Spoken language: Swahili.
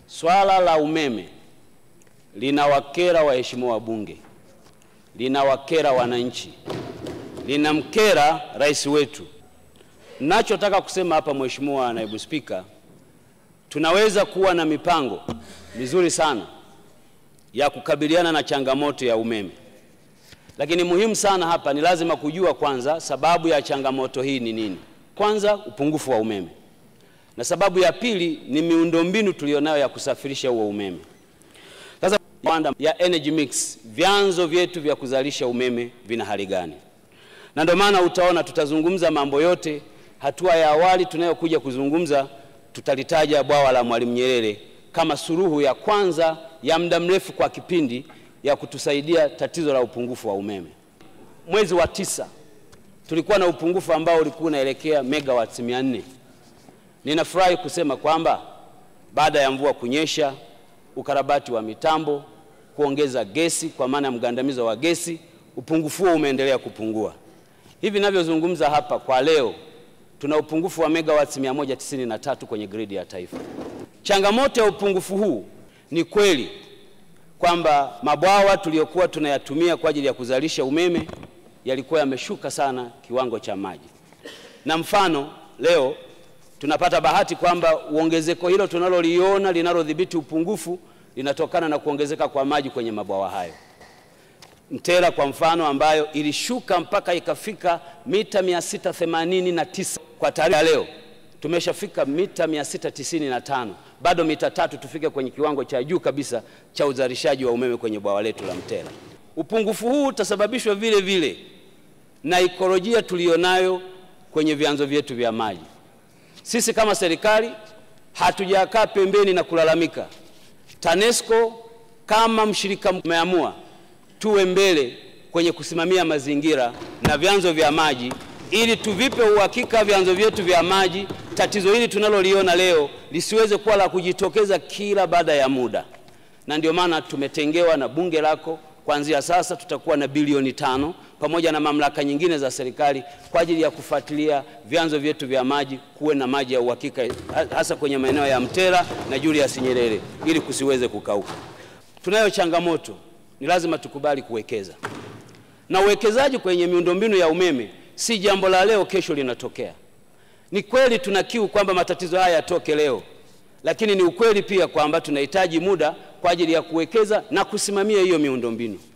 Swala la umeme linawakera waheshimiwa wabunge, linawakera wananchi, linamkera rais wetu. Nachotaka kusema hapa, Mheshimiwa Naibu Spika, tunaweza kuwa na mipango mizuri sana ya kukabiliana na changamoto ya umeme, lakini muhimu sana hapa ni lazima kujua kwanza sababu ya changamoto hii ni nini. Kwanza, upungufu wa umeme, na sababu ya pili ni miundombinu tulionayo ya kusafirisha huo umeme. Sasa ya energy mix, vyanzo vyetu vya kuzalisha umeme vina hali gani? Na ndio maana utaona tutazungumza mambo yote. Hatua ya awali tunayokuja kuzungumza, tutalitaja bwawa la Mwalimu Nyerere kama suluhu ya kwanza ya muda mrefu kwa kipindi ya kutusaidia tatizo la upungufu wa umeme. Mwezi wa tisa tulikuwa na upungufu ambao ulikuwa unaelekea megawatts 400. Ninafurahi kusema kwamba baada ya mvua kunyesha, ukarabati wa mitambo, kuongeza gesi kwa maana ya mgandamizo wa gesi, upungufu huo umeendelea kupungua. Hivi ninavyozungumza hapa kwa leo tuna upungufu wa megawatts 193 kwenye gridi ya taifa. Changamoto ya upungufu huu ni kweli kwamba mabwawa tuliyokuwa tunayatumia kwa ajili ya kuzalisha umeme yalikuwa yameshuka sana kiwango cha maji, na mfano leo tunapata bahati kwamba uongezeko hilo tunaloliona linalodhibiti upungufu linatokana na kuongezeka kwa maji kwenye mabwawa hayo. Mtera kwa mfano, ambayo ilishuka mpaka ikafika mita 689 kwa taarifa leo tumeshafika mita 695, bado mita tatu tufike kwenye kiwango cha juu kabisa cha uzalishaji wa umeme kwenye bwawa letu la Mtera. Upungufu huu utasababishwa vile vile na ikolojia tuliyonayo kwenye vyanzo vyetu vya maji. Sisi kama serikali hatujakaa pembeni na kulalamika. TANESCO kama mshirika umeamua tuwe mbele kwenye kusimamia mazingira na vyanzo vya maji ili tuvipe uhakika vyanzo vyetu vya maji, tatizo hili tunaloliona leo lisiweze kuwa la kujitokeza kila baada ya muda. Na ndio maana tumetengewa na bunge lako, kuanzia sasa tutakuwa na bilioni tano pamoja na mamlaka nyingine za serikali kwa ajili ya kufuatilia vyanzo vyetu vya maji, kuwe na maji ya uhakika, hasa kwenye maeneo ya Mtera na Julius Nyerere ili kusiweze kukauka. Tunayo changamoto, ni lazima tukubali kuwekeza, na uwekezaji kwenye miundombinu ya umeme si jambo la leo kesho linatokea. Ni kweli tuna kiu kwamba matatizo haya yatoke leo, lakini ni ukweli pia kwamba tunahitaji muda kwa ajili ya kuwekeza na kusimamia hiyo miundombinu.